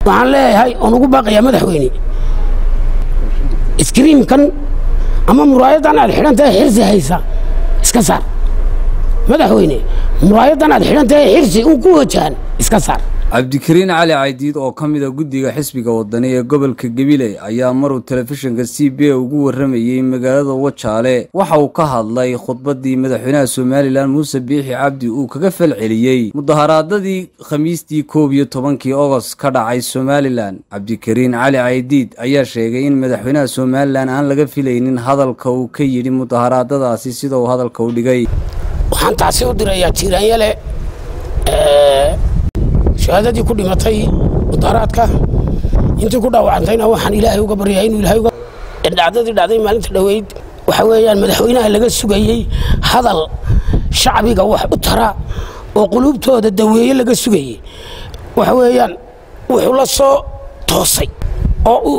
waxaan leeyahay oon ugu baaqayaa madaxweyne iskriimkan ama muraayadan aad xidhan tahay xirsi haysa iska saar madaxweyne muraayadan aad xidhan tahay xirsi un ku wajahan iska saar cabdikariin cali caydiid oo ka mida guddiga xisbiga wadani ee gobolka gabiley ayaa maruu telefishinka c b a ugu warramayey magaalada wajaale waxa uu ka hadlay khudbaddii madaxweynaha somalilan muuse biixi cabdi uu kaga falceliyey mudaharaadadii khamiistii koob iyo tobankii ogost ka dhacay somalilan cabdikariin cali caydiid ayaa sheegay in madaxweynaha somalilan aan laga filaynin hadalka uu ka yidhi mudaharaadadaasi sida uu hadalka u dhigay waxaan taasi u dirayaa jiiraanyale shahaadadii ku dhimatay mudaharaadka intii ku dhaawacantayna waxaan ilaahay uga baryaa inuu ilaahay uga dhacdadii dhacday maalinta dhoweyd waxa weeyaan madaxweynaha laga sugayey hadal shacbiga wax u tara oo quluubtooda daweeye laga sugayey waxa weeyaan wuxuu la soo toosay oo uu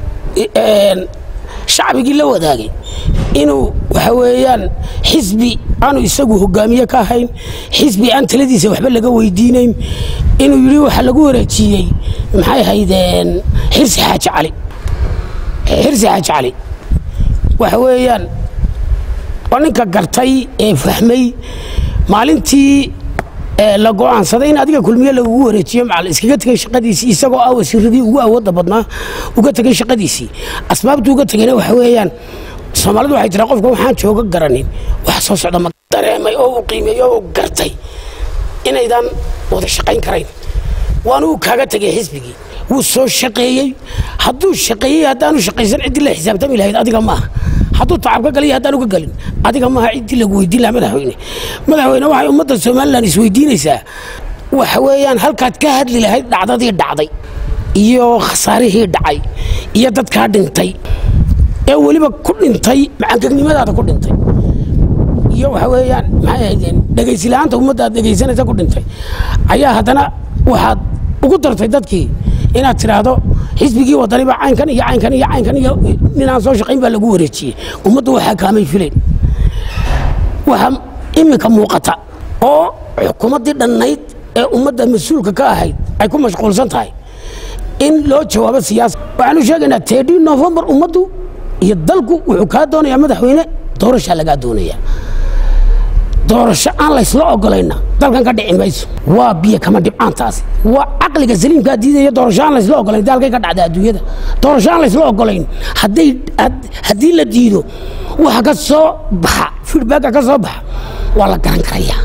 shacbigii la wadaagay inuu waxa weeyaan xisbi aanu isagu hogaamiye ka ahayn xisbi aan taladiisa waxba laga weydiinayn inuu yidhi waxa lagu wareejiyey maxay haydeen xirsi xaaji cali xirsi xaaji cali waxa weeyaan waa ninka gartay ee fahmay maalintii la go'aansaday in adiga kulmiye lagugu wareejiyo macal iskaga tegay shaqadiisii isagoo ah wasiiradii ugu awoodda badnaa uga tegay shaqadiisii asbaabtu uga tegayna waxa weeyaan soomaalidu waxay tiraa qofka waxaan jooga garanin wax soo socda ma dareemay oo uu qiimeeyo oo gartay inaydan wada shaqayn karayn waana uu kaaga tegay xisbigii wuu soo shaqeeyey hadduu shaqeeyey haddaanu shaqaysan ciddii la xisaabtami lahayd adiga maaha hadduu tacab ka galay haddaan uga galin adiga maaha ciddii lagu weydiin lahaa madaxweyne madaxweyne waxay ummadda somalilan isweydiinaysaa waxa weeyaan halkaad ka hadli lahayd dhacdadii dhacday iyo khasaarihii dhacay iyo dadkaa dhintay ee weliba ku dhintay macangegnimadaada ku dhintay iyo waxa weeyaan maxay ahaydeen dhegaysilahaanta ummadda aad dhegaysanaysa ku dhintay ayaa haddana waxaad ugu dartay dadkii inaad tidhaahdo xisbigii wadaniba caynkan iyo caynkan iyo caynkan iyo ninaan soo shaqayn baa lagu wareejiyey ummaddu waxaa kaamay fileen waxaa iminka muuqata oo xukuumaddii dhannayd ee ummadda mas-uulka ka ahayd ay ku mashquulsan tahay in loo jawaabo siyaasa waxaanu sheegaynaa teedhii nofembar ummaddu iyo dalku wuxuu kaa doonayaa madaxweyne doorashaa lagaa doonaya doorasho aan laysla ogolayna dalkan ka dhici mayso waa biyo kama dhibcaantaasi waa caqliga saliimkaa diidaya doorasho aan laysla ogolayn dalkay ka dhacda adduunyada doorasho aan laysla ogolayn hadday haddii la diido waxa ka soo baxa feedbacka ka soo baxa waa la garan karayaa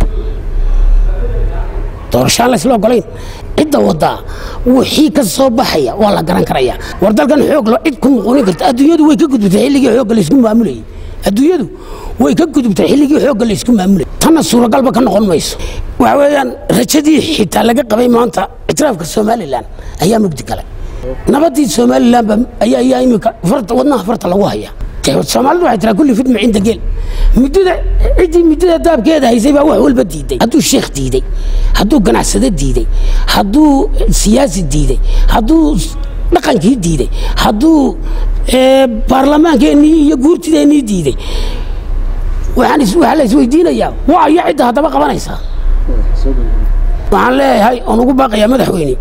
doorasho aan laysla ogolayn cidda wadaa wixii ka soo baxaya waa la garan karayaa war dalkan xoog lo cid ku muquunin karta adduunyadu way ka gudubtay xilligii xoogga laysku maamulayay adduunyadu way ka gudubtay xilligii xoogga laysku maamulayay tanna suuragalba ka noqon mayso waxa weeyaan rajadii xitaa laga qabay maanta ictiraafka somalilan ayaa mugdi galay nabaddii somalilanba ayaa ayaa imika farta wadnaha farta lagu haya soomaalidu waxay tiraa kulli fidma cinda geel muddada ciddii muddada daabkeeda haysay baa wax walba diiday hadduu sheekh diiday hadduu ganacsado diiday hadduu siyaasi diiday hadduu dhaqankii diiday hadduu baarlamaankeenii iyo guurtideennii diiday waxaan waxaa la isweydiinayaa waa iyo cidda haddaba qabanaysaa waxaan leeyahay oon ugu baaqayaa madaxweyne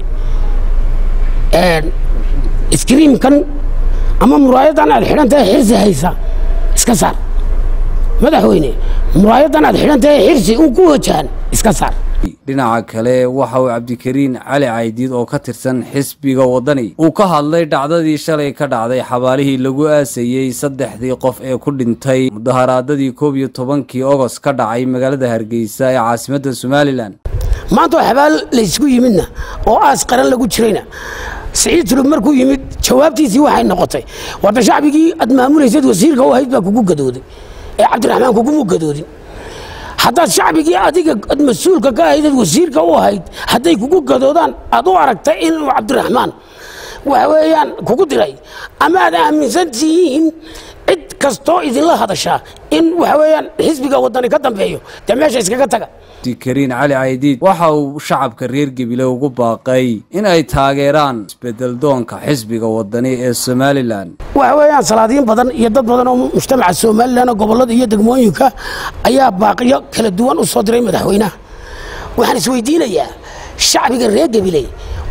iskriimkan ama muraayadan aad xidhan tahay xirsi haysa iska saar madaxweyne muraayadan aad xidhan tahay xirsi un ku wajahan iska saar dhinaca kale waxa uu cabdikariin cali caydiid oo ka tirsan xisbiga waddani uu ka hadlay dhacdadii shalay ka dhacday xabaalihii lagu aasayey saddexdii qof ee ku dhintay mudaharaadadii koob iyo tobankii ogost ka dhacay magaalada hargeysa ee caasimadda somalilan maanta oo xabaal laysku yimidna oo aas qaran lagu jirayna siciid tulub markuu yimid jawaabtiisii waxay noqotay warda shacbigii aad maamulaysad wasiirka u ahayd baa kugu gadooday ee cabdiraxmaan kugumu gadoodin haddaad shacbigii adiga ad mas-uulka ka ahayd wasiirka u ahayd hadday kugu gadoodaan aad u aragtay inuu cabdiraxmaan waxa weeyaan kugu diray ama aad aaminsan tihiin cid kastoo idinla hadashaa in waxa weeyaan xisbiga waddani ka dambeeyo dee meesha iskaga taga cabdikariin cali caydiid waxa uu shacabka reer gebile ugu baaqay in ay taageeraan isbedel doonka xisbiga waddani ee somalilan waxa weeyaan salaadiin badan iyo dad badan oo mujtamaca somalilan oo gobollada iyo degmooyinka ayaa baaqiyo kala duwan u soo diray madaxweynaha waxaan isweydiinayaa shacbiga reer gebile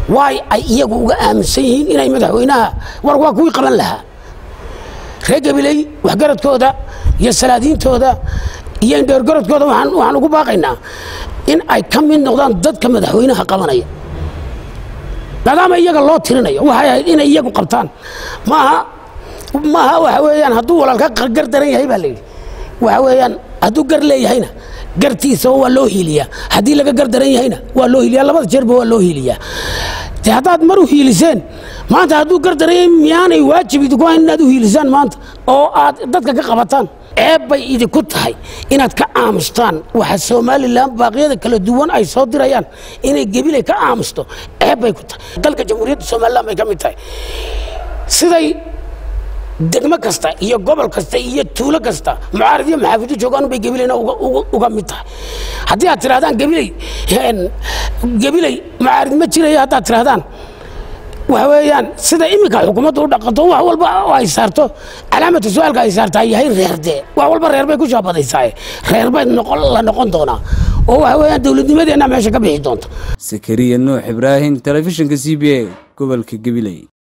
waay ay iyagu uga aaminsan yihiin inay madaxweynaha war waa kuwii qaban lahaa reer gabiley waxgaradkooda iyo salaadiintooda iyo indheergaradkooda waxaan ugu baaqaynaa in ay ka mid noqdaan dadka madaxweynaha qabanaya maadaama iyaga loo tirinayo waxay ahayd inay iyagu qabtaan maaha maaha waxa weeyaan hadduu walaalka gar daran yahay baa layidhi waxa weeyaan hadduu gar leeyahayna gartiisa waa loo hiiliyaa haddii laga gar daran yahayna waa loo hiiliyaa labada jeerba waa loo hiiliyaa de haddaad mar u hiiliseen maanta hadduu gar daran yahay miyaanay waajib idinku hayn inaad u hiilisaan maanta oo aad dadka ka qabataan ceeb bay idinku tahay inaad ka aamustaan waxa somalilan baaqyada kala duwan ay soo dirayaan inay gebilay ka aamusto ceeb bay ku tahay dalka jamhuuriyadda somalilan bay ka mid tahay siday degmo kasta iyo gobol kasta iyo tuulo kasta mucaarad iyo maxaafidu joogaan bay gebilayna uga mid tahay haddii aad tirahdaan gebiley gebiley mucaarid ma jirayo haddaad tirahdaan waxa weeyaan sida iminka xukuumaddu u dhaqanto wax walba ay saarto calaamatu su-aalka ay saartaa yahay reerdee wax walba reer bay ku shaabadaysaa reer bay la noqon doonaa oo waxa weeyaan dowladnimadeenna meesha ka bixi doonta sakariya nuux ibraahim telefishinka c b a gobolka gabiley